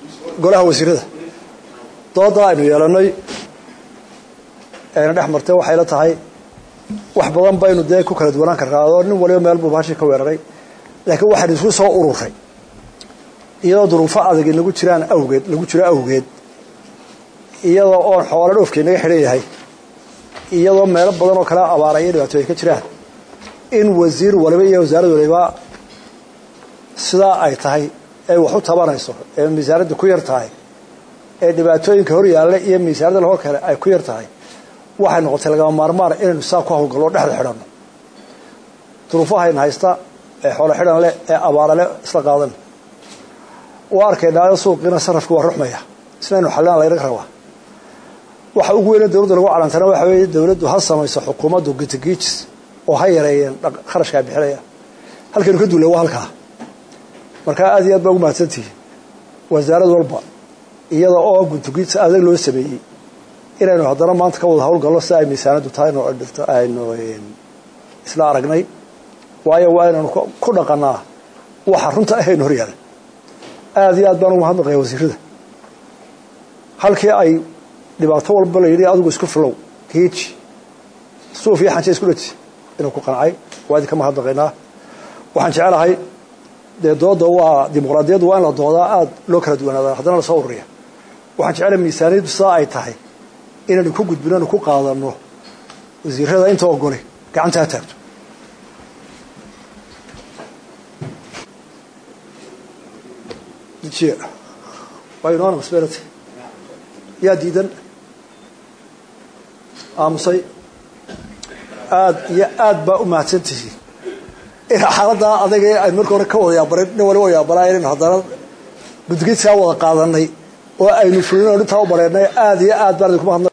golaha wasiirada dooda aynu yeelanay ayna dhex martay waxayla tahay wax badan baynu dee ku kala duwanaan karnaa oo nin waliba meel buu bahashii ka weeraray laakiin waxaynu isku soo ururay iyadoo duruufo adag inagu jiraan awgeed lagu jiro awgeed iyadoo oon xoolo dhoofkii naga xidhan yahay iyadoo meelo badan oo kale abaara iyo dhibaato ay ka jiraan in wasiir waliba iyo wasaarad waliba sidaa ay tahay ee wax u tabanayso ee miisaaradda ku yar tahay ee dhibaatooyinka hor yaalla iyo miisaarada lahor kale ay ku yar tahay waxay noqotay lagama maarmaan inaynu saa ku hawlgallo dhexda xidhanno duruufahayna haysta ee xoolo xidhan leh ee abaara leh isla qaadan waa arkaynaayo suuqiina sarafki waa ruxmaya isnaynu xallina laynaga rabaa waxa ugu weyne dowladda lagu calantana waxa weeye dowladdu ha samayso xukuumaddu gitigiijis oo ha yareeyeen kharashkaa bixinaya halkaynu ka duulle waa halkaa markaa aad iyo aad baa ugu mahadsantihi wasaarad walba iyada oo guntugiijis adag loo sameeyey inaynu haddana maanta ka wada hawlgallo si ay miisaanaddu tahay aynu isla aragnay waayo waa inaynu ku dhaqanaa waxa runta ahaynu hor yaala aad iyo aad baan ugu mahadnaqaya wasiirada halkii ay dhibaato walba la yidhi adigu isku filow giiji suuf iyo xanje isku dhaji inuu ku qancay waa idinka mahadnaqaynaa waxaan jecelahay dee dooda waa dimuqraadiyaddu waa in la doodaa aada loo kala duwanaada haddana lasoo ururiya waxaan jecelahay miisaaniyaddu sidaa ay tahay inaynu ku gudbino anu ku qaadano wasiirada inta ogoli gacanta ha taagto yaa diidan aamusay aad iyo aad baa u mahadsantihiin in xaaladdaa adaga ay marka hore ka wada yaabareen nin waliba yaabanaa inaynu haddana gudgidsaa wada qaadanay oo aynu fulin oo dhintaa u bareennay aad iyo aad baan idinku mahadnaq